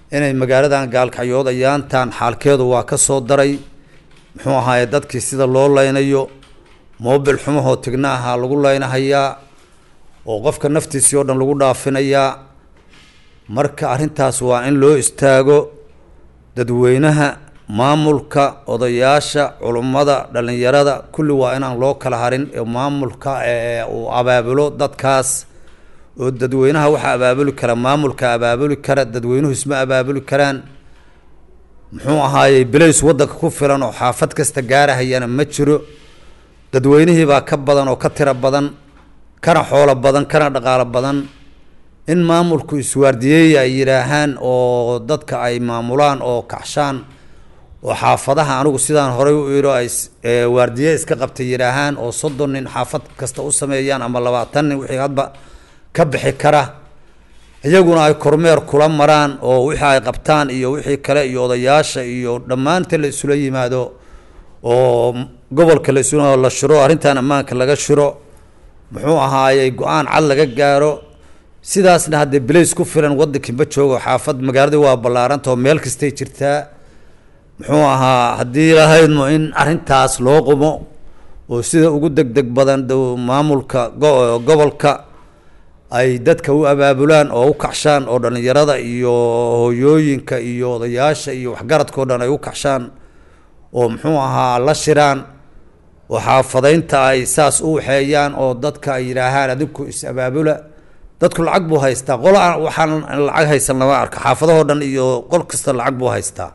inay magaaladan gaalkacyood ayaantan xaalkeedu waa ka soo daray muxuu ahaaye dadkii sida loo leynayo mobil xumahoo tigna ahaa lagu leynahayaa oo qofka naftiisii oo dhan lagu dhaafinayaa marka arrintaas waa in loo istaago dadweynaha maamulka odayaasha culummada dhallinyarada kulli waa inaan loo kala harin ee maamulka uu abaabulo dadkaas oo dadweynaha waxaa abaabuli kara maamulka abaabuli kara dadweynuhu isma abaabuli karaan muxuu ahaayey belays waddanka ku filan oo xaafad kasta gaarahayana ma jiro dadweynihii baa ka badan oo ka tiro badan kana xoolo badan kana dhaqaalo badan in maamulku iswaardiyeeya ay yidhaahaan oo dadka ay maamulaan oo kacshaan oo xaafadaha anigu sidaan horey u iro ay waardiye iska qabtay yidhaahaan oo soddon nin xaafad kasta u sameeyaan ama labaatan nin wixii hadba ka bixi kara iyaguna ay kormeer kula maraan oo wixii ay qabtaan iyo wixii kale iyo odayaasha iyo dhammaanta la isula yimaado oo gobolka la isula la shiro arrintan ammaanka laga shiro muxuu ahaayey go-aan cad laga gaaro sidaasna haddee belays ku filan waddankii ma joogo xaafad magaaladii waa ballaaranta oo meel kastay jirtaa muxuu ahaa haddii lahaydmo in arrintaas loo qumo oo sida ugu deg deg badan maamulka gobolka ay dadka u abaabulaan oo u kacshaan oo dhallinyarada iyo hooyooyinka iyo odayaasha iyo waxgaradkao dhan ay u kacshaan oo muxuu ahaa la shiraan oo xaafadaynta ay saas u waxeeyaan oo dadka ay yidhaahaan adinku is-abaabula dadku lacag buu haystaa qol waxaan lacag haysan lama arka xaafadahoo dhan iyo qol kasta lacag buu haystaa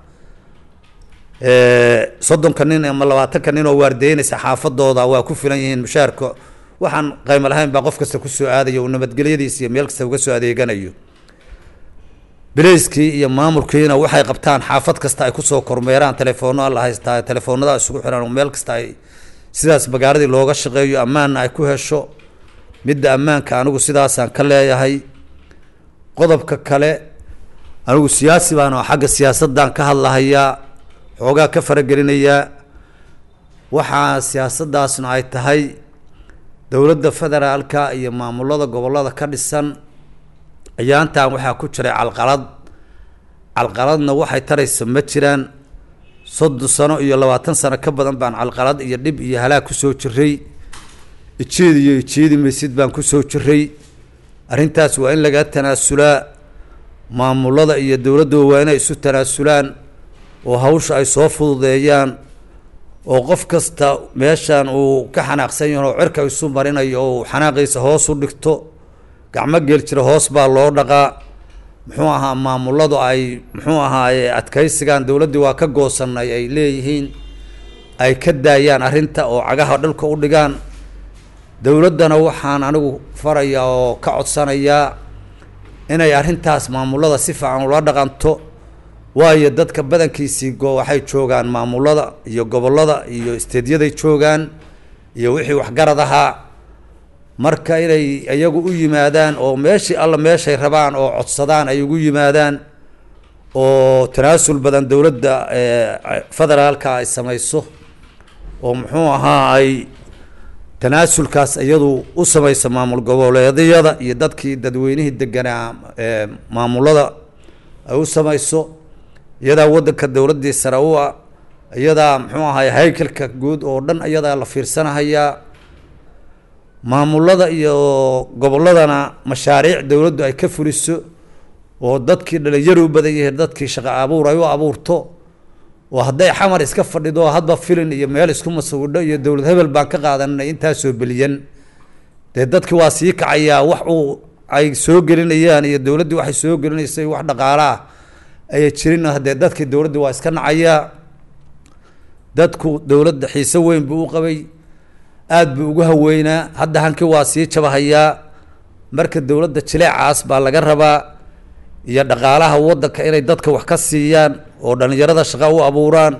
soddonka nin ama labaatanka nin oo waardeynaysa xaafadooda waa ku filan yihiin mushaarka waxaan qaymo lahayn baa qof kasta kusoo aadaya uu nabadgelyadiisa iyo meel kasta uga soo adeeganayo beleyskii iyo maamulkiina waxay qabtaan xaafad kasta ay kusoo kormeeraan telefoona la haystaa telefoonada isugu xiran meel kasta ay sidaas magaaladii looga shaqeeyo ammaanna ay ku hesho midda ammaanka anigu sidaasaan ka leeyahay qodobka kale anigu siyaasi baan oo xagga siyaasaddan ka hadlahayaa xoogaa ka faragelinayaa waxaa siyaasaddaasna ay tahay dowladda federaalka iyo maamulada gobollada ka dhisan ayaantan waxaa ku jiray calqalad calqaladna waxay taraysa ma jiraan soddon sano iyo labaatan sano ka badan baan calqalad iyo dhib iyo halaag kusoo jiray ijiid iyo ijiidi maysid baan kusoo jiray arrintaas waa in laga tanaasulaa maamulada iyo dowladduba waa inay isu tanaasulaan oo hawsha ay soo fududeeyaan oo qof kasta meeshan uu ka xanaaqsan yaho oo cirka isu marinayo oo uu xanaaqiisa hoos u dhigto gacmo geel jira hoos baa loo dhaqaa muxuu ahaa maamuladu ay muxuu ahaaye adkaysigan dowladdii waa ka goosanay ay leeyihiin ay ka daayaan arrinta oo cagaha dhulka u dhigaan dowladdana waxaan anigu farayaa oo ka codsanayaa inay arrintaas maamulada si fiican ula dhaqanto waayo dadka badankiisii go waxay joogaan maamulada iyo gobollada iyo isteedyaday joogaan iyo wixii waxgarad ahaa marka inay iyagu u yimaadaan oo meeshii alla meeshay rabaan oo codsadaan ay ugu yimaadaan oo tanaasul badan dowladda federaalka ay samayso oo muxuu ahaa ay tanaasulkaas iyadu u samayso maamul goboleedyada iyo dadkii dadweynihii deganaa maamulada ay u samayso iyadaa waddanka dowladdii sare u ah iyadaa muxuu ahay haykalka guud oo dhan iyadaa la fiirsanahayaa maamulada iyo gobolladana mashaariic dowladdu ay ka fuliso oo dadkii dhalinyaro u badan yihiin dadkii shaqo abuur ay u abuurto oo hadday xamar iska fadhido hadba filin iyo meel isku masawidho iyo dowlad hebel baan ka qaadanay intaasoo beliyan dee dadkii waa sii kacayaa wax uu ay soo gelinayaan iyo dowladdii waxay soo gelinaysay wax dhaqaalaah aya jirin haddee dadkii dowladdii waa iska nacayaa dadku dowladda xiise weyn buu u qabay aada buu ugu haweynaa hadda hankii waa sii jabahayaa marka dowladda jileecaas baa laga rabaa iyo dhaqaalaha waddanka inay dadka wax ka siiyaan oo dhallinyarada shaqa u abuuraan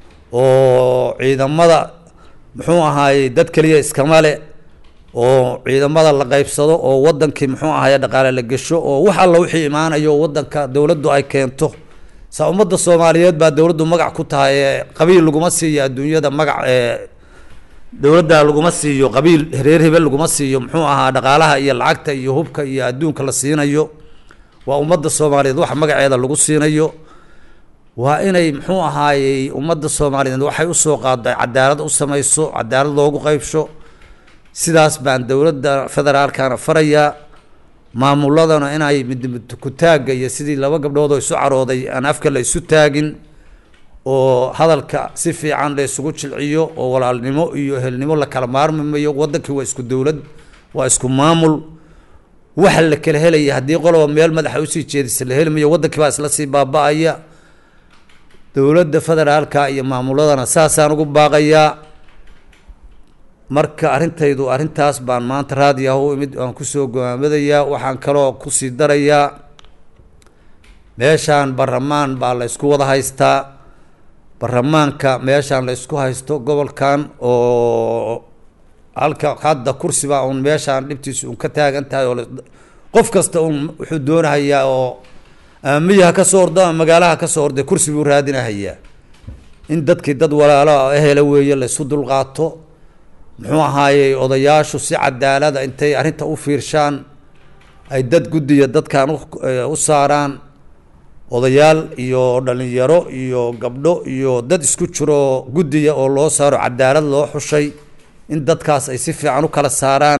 oo ciidamada muxuu ahaayey dad keliya iskama le oo ciidamada la qaybsado oo wadankii muxuu ahaye dhaqaale la gesho oo wax alla wixii imaanayo wadanka dowladdu ay keento saa ummadda soomaaliyeed baa dowladdu magac ku tahay ee qabiil laguma siiyo adduunyada magac ee dowladda laguma siiyo qabiil reer hebel laguma siiyo muxuu ahaa dhaqaalaha iyo lacagta iyo hubka iyo adduunka la siinayo waa ummadda soomaaliyeed wax magaceeda lagu siinayo waa inay muxuu ahaayey ummadda soomaaliyeed waxay usoo qaado ay cadaalad u samayso cadaalad loogu qeybsho sidaas baan dowladda federaalkana farayaa maamuladana inay midkutaagga iyo sidii laba gabdhood oo isu carooday aan afka la isu taagin oo hadalka si fiican la isugu jilciyo oo walaalnimo iyo ehelnimo la kala maarmi mayo wadankii waa isku dowlad waa isku maamul waxa la kala helaya haddii qoloba meel madaxa usii jeedisa la heli mayo wadankii baa isla sii baaba-aya dowladda federaalka iyo maamuladana saasaan ugu baaqayaa marka arrintaydu arrintaas baan maanta raadiyaha u imid aan kusoo gowaamadayaa waxaan kaloo kusii darayaa meeshaan baramaan baa la ysku wada haystaa baramaanka meeshaan la ysku haysto gobolkan oo halka hadda kursiba uun meeshaan dhibtiisa uun ka taagan tahay oo qof kasta uun wuxuu doonahayaa oo miya ha ka soo ordo ama magaalaha ha ka soo orday kursi buu raadinahayaa in dadkii dad walaalo ehela weeye la isu dulqaato muxuu ahaayey odayaashu si cadaalada intay arrinta u fiirshaan ay dad guddiya dadkan u saaraan odayaal iyo dhalinyaro iyo gabdho iyo dad isku jiro guddiya oo loo saaro cadaalad loo xushay in dadkaas ay si fiican u kala saaraan